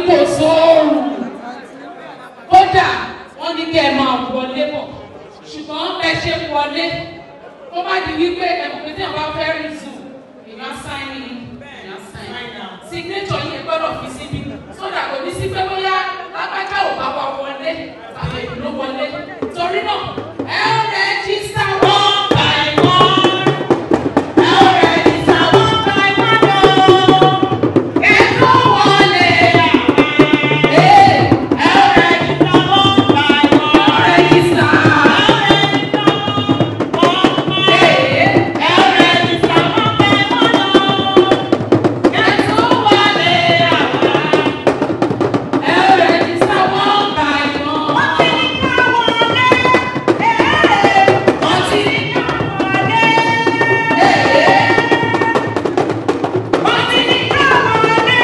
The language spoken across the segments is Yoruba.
kò sóòrùn kódà wọ́n ní kẹ́ ẹ máa wọlé bọ̀ ṣùgbọ́n ẹ ṣe wọlé kó má di wípé ẹ̀mọ̀ pé tí àwọn bá fẹ́ rí zoom ìyá sáìnì ìyá sáìnì signature yìí gbọ́dọ̀ fi síbi sódà kò ní sí pé bóyá lápájá ò bá wa wọlé tàbí ìdúró wọlé torí náà ẹ ó rẹ́jísítà one by one ẹ ó rẹ́jísítà one by one o ẹ tó wọlé ẹ ẹ ó rẹ́jísítà one by one rẹ́jísítà ẹ ẹ ó rẹ́jísítà one by one o ẹ tó wọlé ẹ ó rẹ́jísítà one by one. wọ́n ti ní ká wọlé wọ́n ti ní ká wọlé wọ́n ti ní ká wọlé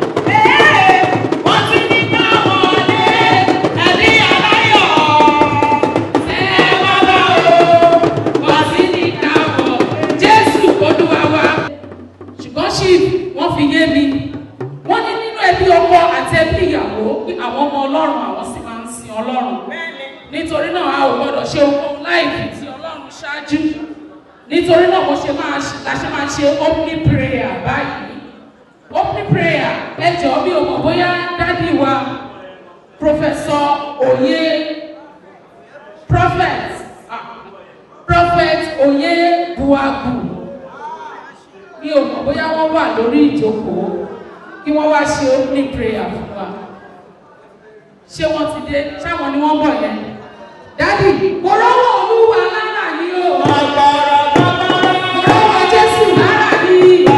wọ́n ti ní ká wọlé ẹ̀mí aláyọ̀ ẹ wá bá o wọ́n ti ní ká wọ Jésù Olúwa wa ṣùgbọ́n ṣì wọ́n fi yé mi wọ́n ní nínú ẹbí ọkọ àti ẹbí ìyàwó pé àwọn ọmọ Ọlọ́run àwọn sì máa ń sin Ọlọ́run nítorí náà a ò gbọdọ̀ ṣe ohun láì fi ti Ọlọ́run ṣáájú nítorí náà mo ṣe máa ṣe la ṣe máa ṣe opening prayer báyìí opening prayer ẹ jọ̀ọ́ bí o mọ̀ bóyá dádì wa professor Oyè prophet ah, prophet Oyè Buagu mi ò mọ̀ bóyá wọ́n wà lórí ìjókòó kí wọ́n wá ṣe opening prayer fún wa ṣé wọ́n ti dé ṣáwọn ni wọ́n bọ̀ yẹn dádì mo rọ́wọ́ olúwa lára ní o mo rọ́wọ́ jésù lára ní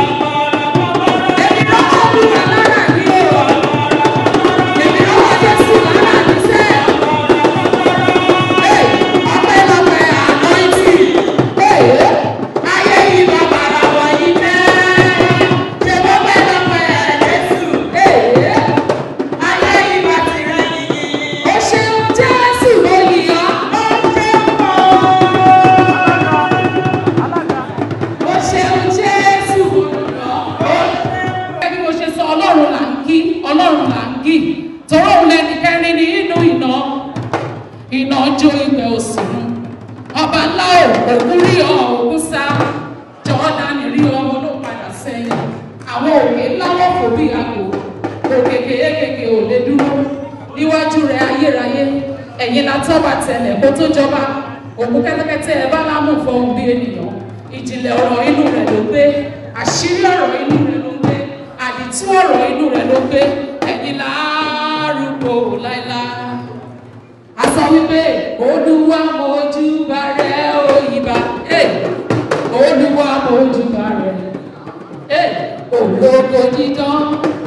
èmi rọ́wọ́ olúwa lára ní o èmi rọ́wọ́ jésù lára ní sẹ́ Hey, ọpẹ́lọpẹ́ anointing. Hey, ayé yìí bàbá ara wọ̀nyí jẹ́ ṣe bọ́pẹ́lọpẹ́ jésù. Hey, ayé yìí bá ti rẹ̀ yìí. Ó ṣeun Jésù lóyìn ọ́. Ó ṣeun o. Ó ṣeun Jésù lóyìn ọ́. Bí mo ṣe sọ Ọlọ́run là ń kí, Ọlọ́run là ń kí. Tọ́rọ̀ òun lẹni kẹrin ní inú iná. Iná jó ìgbẹ́ òsì mu. Ọba ńlá ò òkú rí ọ òkú sá. Jọ́dánì rí ọmọ ló padà sẹ́yìn. Àwọn òkè ńlá wọ́n fò bí àgbò. Òkè kéékèèké ò lè dúró. Níwájú rẹ̀ ayérayé. Ẹ̀yin la tọ́ba tẹlẹ̀ kó tó jọba. Òkú kẹ́tẹ́kẹ́tẹ́ ẹ bá lámù fọhùn bí ènìyàn. Ìjìnlẹ̀ ọ̀rọ̀ inú rẹ̀ ló gbé. Àṣírí ọ̀rọ̀ inú rẹ̀ ló gbé. Àdìtú ọ̀rọ̀ inú rẹ̀ ló gbé. Ẹ̀yin lárúgbó láíláí a sọ wípé olúwa mojú bá rẹ òyìnbá olúwa mojú bá rẹ ológo dídán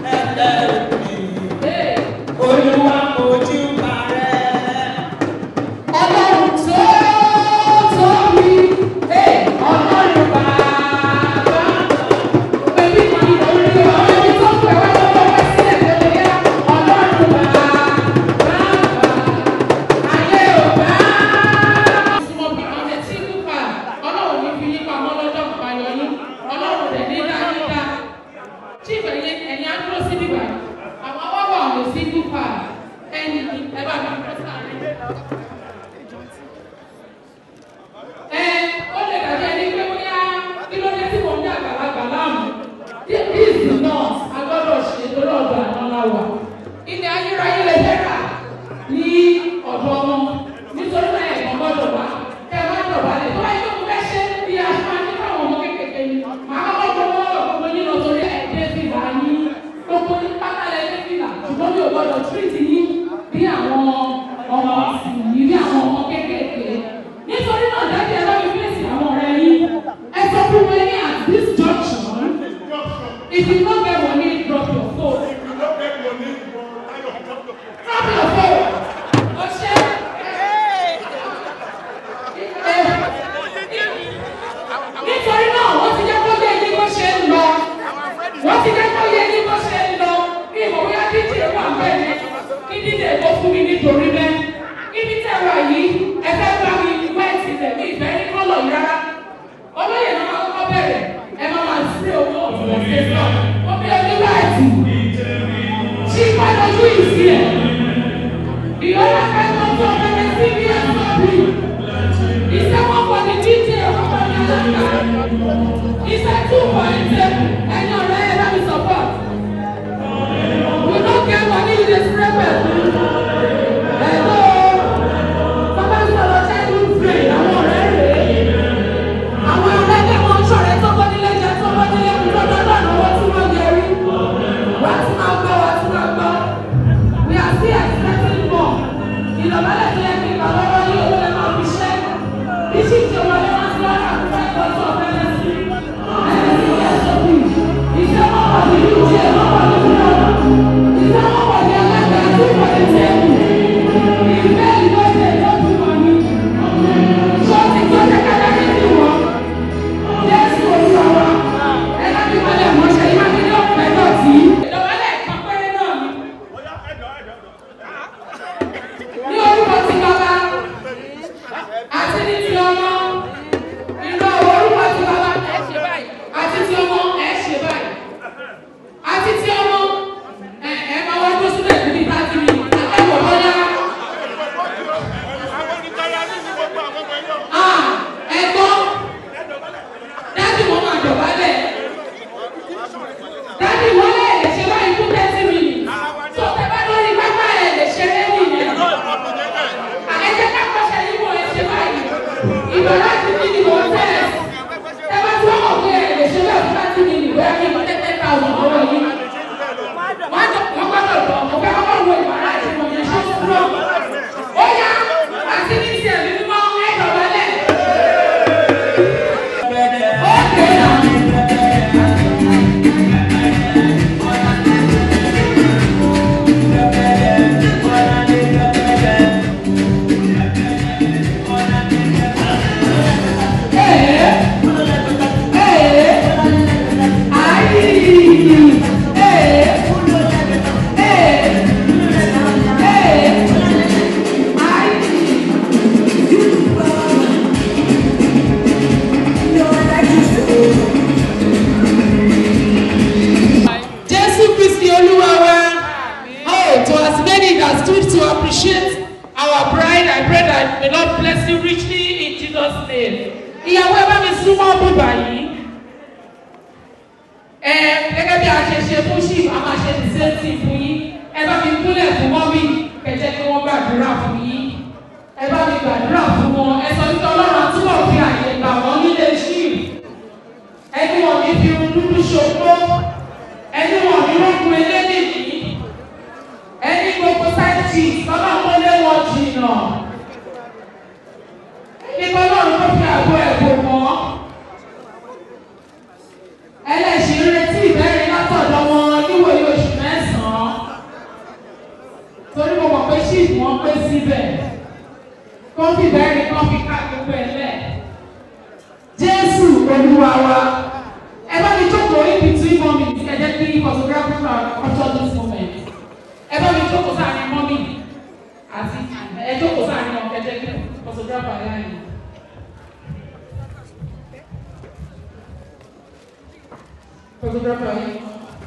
Hey, Olúwa mojú bá rẹ̀. ọlọ́run tó tóbi Hey, ọlọ́run bàbá pẹ̀lú ìmọ̀ orí ọ̀rẹ́ tó pẹ̀ wá lọ́wọ́ wá sílẹ̀ lórí ẹ̀ ọlọ́run bàbá ayé ò bá. Súnmọ́ bí ọ̀nà tí kú pa ọlọ́run ní fi yípa mọ́ lọ́jọ́ ìpayọ̀ yín ọlọ́run rẹ̀ ní dáadáa. Chief ẹ̀yin ẹ̀yin á dúró sí bíbá àwọn awọ́wọ́ ọ̀nà sí kú pa ẹni ẹ bá mi pẹ́ sáré. Ẹ ó lè dàbí ẹni pé bóyá kí ló dé tí mò ń ní àgbàlagbà láàmú. This is not agbọ́dọ̀ ṣe lórí ọ̀dọ̀ àwọn aláwà. Ilé ayérayé lè fẹ́ rà ní ọ̀dọ̀ wọn nítorí náà ẹ̀gbọ́n gbọ́dọ̀ wá kẹ́ ẹ má dọ̀bálẹ̀ tó wáyé tó mo fẹ́ ṣe bí a ṣe máa ní káwọn ọmọ kékeré ni màá kọ́kọ́ gbọ́ lọ́wọ́ gbogbo yín lọ sórí ẹ̀ẹ́dẹ́ fìlà yín gbogbo yín pátá lẹ́dẹ́ fìlà ṣùgbọ́n mi ò gbọ́dọ̀ tírìtì yín bí àwọn ọmọ yìí bí àwọn ọmọ kékeré nítorí náà dájú ẹ bá mi fèsì àwọn ọ̀rẹ́ yín ẹ sọ fún wọn ní at this junction if you no get money drop your phone drop your phone ọṣẹ. nítorí náà wọ́n ti jẹ́ kó yé yín bó ṣe ń lọ wọ́n ti jẹ́ kó yé yín bó ṣe ń lọ bí ìmọ̀ bóyá dídì wà bẹ́ẹ̀ ni kí dídì èkó fún mi nítorí bẹ́ẹ̀ ibi tẹ̀ wá yìí ẹ fẹ́ bá mi wẹ́ẹ̀tì tẹ̀mí ìfẹ́ ní kọ́lọ̀ yìí rárá olóyè náà máa kọ́kọ́ bẹ̀rẹ̀ ẹ máa máa sí owó ọ̀tún ẹ̀sẹ̀ náà ó bí oní wẹ́ẹ̀tì tí ìpàdé ẹ gẹ́gẹ́ bí a ṣe ṣe fún ṣìf a máa ṣe the same thing fún yín ẹ bá mi kúnlẹ̀ fún mọ́mí kẹjẹ kí wọ́n gbàdúrà fún yín ẹ bá mi gbàdúrà fún wọn ẹ sọ wípé ọlọ́run àtúbọ̀ fi àyè gbà wọ́n nílé ṣìf ẹni wọn ní fi irun dúdú ṣòfò ẹni wọn ní rókun eléyìí ẹni gbogbo sáìtì bàbá wọn lé wọn jìnnà nípa ọlọ́run tó fi àgbo ẹ̀bùn mọ́ ẹlẹ́sìn retí ìbẹ́rin látọ̀dọ̀ wọn níwòye oṣù mẹ́sàn-án torí mo mọ̀ pé ṣíìpù wọn pé síbẹ̀ kó fi ìbẹ́rin kan fi ká gbogbo ẹ̀ lẹ̀ jésù olúwa wa ẹ bá mi jókòó in between moments ẹ jẹ́ kí photographer capture this moment ẹ bá mi jókòó sáàrin mọ́mì àti ẹ jókòó sáàrin ọ̀kẹ́ jẹ́ kí photographer láàyè. photographer yìí.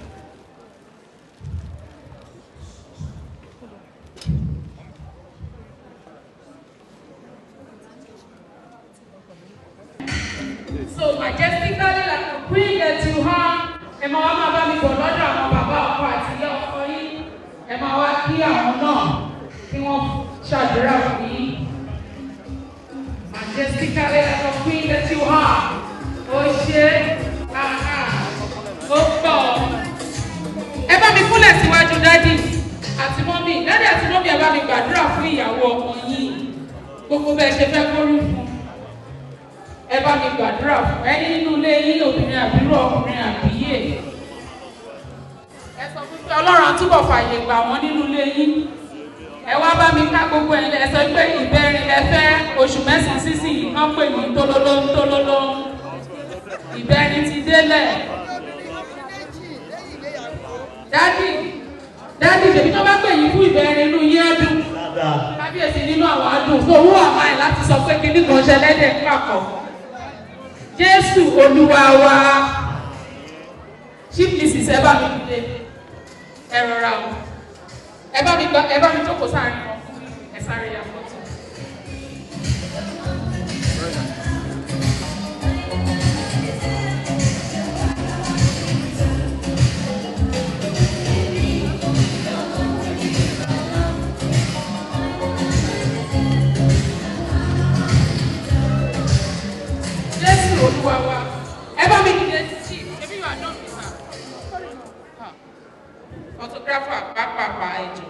So majestically like a queen that you have, ẹ máa wá máa bá mi bọ̀ lọ́dọ̀ àwọn bàbá ọkọ àti ìyá ọkọ yìí. Ẹ máa wá kí àwọn náà kí wọ́n ṣàdúrà fún yín. Majestically like a queen that you have. Ó ṣe àhà ó pọ̀. Ẹ bá mi kúnlẹ̀ síwájú dádì àti mọ́mì. Dádì àti mọ́mì ẹ bá mi gbàdúrà fún ìyàwó ọmọ yìí. Gbogbo bẹ́ẹ̀ ṣe fẹ́ kórú fún ẹ bá mi gbàdúrà fún ẹni nínú ilé yín obìnrin àbírò ọkùnrin àbíyè ẹ sọ fún pé ọlọ́run àtúbọ̀ fàyè gbà wọ́n nínú ilé yín ẹ wá bá mi ká gbogbo ẹ lẹ sọ pé ìbẹ̀rin lẹ fẹ́ oṣù mẹ́sàn-án sísìn yìí kán pè ní tólóló tólóló ìbẹ̀rin ti délẹ̀ dádì dádì tèmi tó bá pè yín fún ìbẹ̀rin inú yín á dùn kábíyèsí nínú àwọn adùn tó owó àmáì láti sọ pé kíní kan ṣẹlẹ́dẹ̀ pàkọ́ jésù olúwa wa chief mrs ẹ bá mi dìde ẹ rọra o ẹ bá mi gba ẹ bá mi jókòó sáàrin wọn fún mi ẹ sáré ya fọ́tò. jésù olúwa wa ẹ bá mi dìde sí ebi wà náà mi sà photographer pàápàá ẹjọ.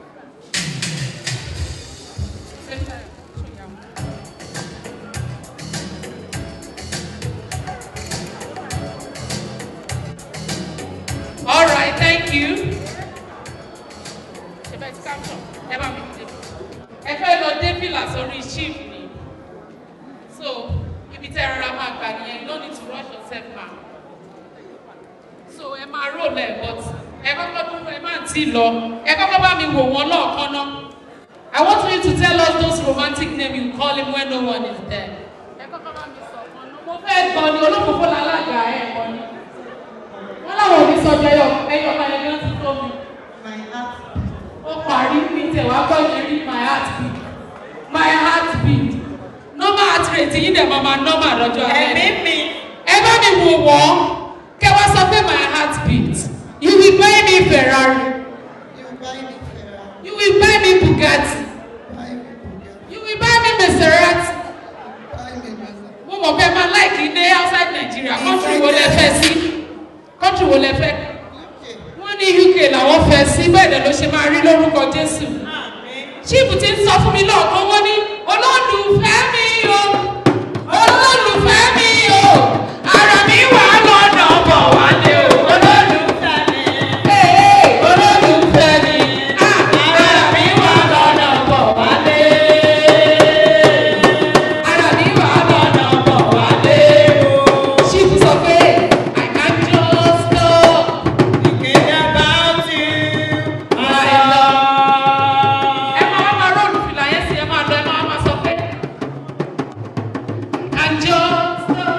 All right, thank you. Ṣé bẹ́ẹ̀ ti capture? Ẹ bá mi dìde. Ẹ fẹ́ lọ dé fìlà sórí chief ni. So, ibi tẹ́ rárá máa gbà nìyẹn, you don't need to rush yourself ma. So, ẹ máa roll ẹ̀ but ẹ kọ́kọ́ dúró ẹ máa tí lọ. Ẹ kọ́kọ́ bá mi wò wọ́n lọ́ọ̀kan náà. I want you to tell us those romantic names you call him when no one is there. Ẹ kọ́kọ́ bá mi sọ ọ̀kan náà. Mo fẹ́ gbọ́ ni olókùnkùn lálága ẹ̀ kọ́ ni. Wọ́n láwọn ò ní sọjọ́ ẹyọ ẹyọ kan ẹni wọ́n ti tó mi. Ó parí mi tẹ̀ wá gbọ́ yẹn rí my heart beat. My heart beat. Normal heart rate yín dẹ̀ máa ma normal lọ́jọ́ alẹ́. Ẹ̀mí mi. Ẹ bá mi wò wọ́n. Kẹ́ wá sọ pé my heart beat. You will buy me Ferrari. You will buy me Bugatti. You will buy me Maserati. Mo mọ̀ pé máa láìkì ilé outside Nigeria. Country wo lẹ fẹ́ sí? Country wo lẹ fẹ́? Wọ́n ní UK làwọn fẹ́ sí bẹ́ẹ̀ dẹ̀ ló ṣe máa rí lórúkọ Jésù. Chief ti ń sọ fún mi lọ́ọ̀kan wọ́n ní olólùfẹ́ mi o, olólùfẹ́ mi o, ara mi wà lọ́nà bọ̀ wálé o, olólùfẹ́ mi. Ee, olólùfẹ́ mi, ah, ara mi wà lọ́nà bọ̀ wálé. Ara mi wà lọ́nà bọ̀ wálé o. Chief sọ pé I can just stop. Thinking about you, my love. ẹ máa máa rọ́ọ̀lù fìlà yẹn sí ẹ máa lọ ẹ máa máa sọ pé àjọ sọ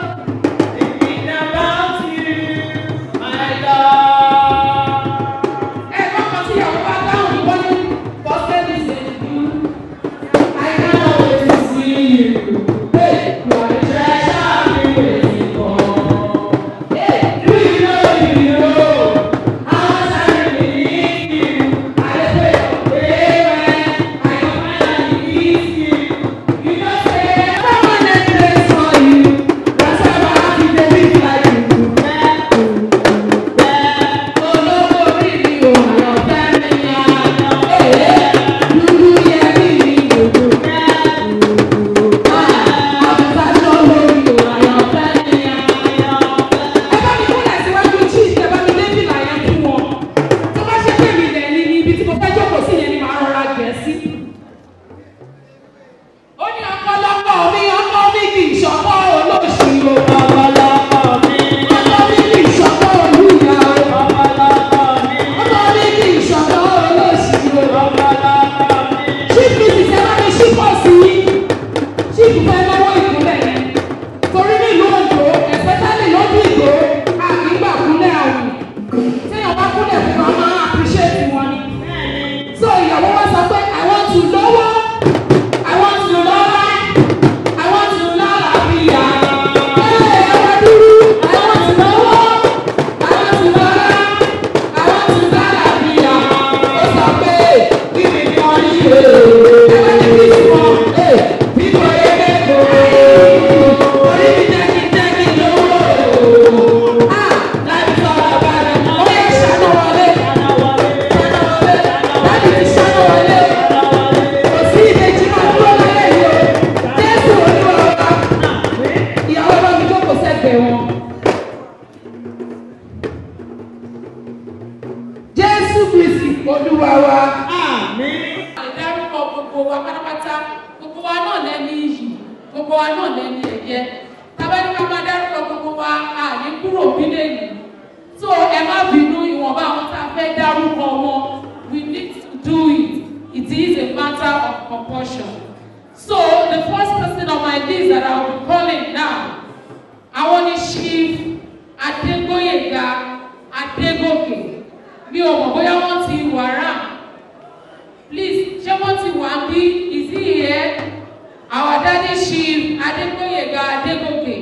olúwa wa. Àmín. ìdárúkọ gbogbo wa pátápátá gbogbo wa náà lẹ́ni iyì gbogbo wa náà lẹ́ni ẹ̀yẹ tábàdí ká máa dárúkọ gbogbo wa àní kúrò bílẹ̀ yìí so ẹ má bínú ìwọ̀nba àwọn tá a fẹ́ dárúkọ wọn we need to do it it is a matter of compulsion so the first person on my list that I will be calling now àwọn ni chief adégbóyèga adégòkè mi ò mọ̀ bóyá wọ́n ti wàrà please ṣé wọ́n ti wà bí is he here our daddy chief adégbóyèga adégòkè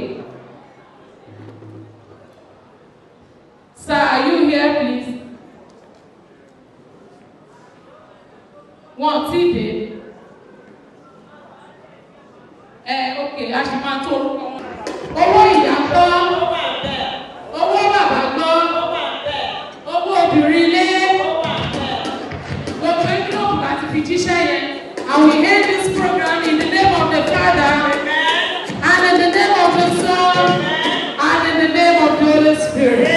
sir are you here please wọn ti dé ẹ ok a ṣì máa tó orúkọ wọn. owó ìyá gbọ́ Ó wà bẹ́ẹ̀. owó bàbá gbọ́ Ó wà bẹ́ẹ̀. owó obìnrin lé. Ó wà bẹ́ẹ̀. Gbogbo envelope láti fi jíṣẹ́ yẹn. I will end this program in the name of the Father Amen. and in the name of the Son and in the name of the Holy Spirit.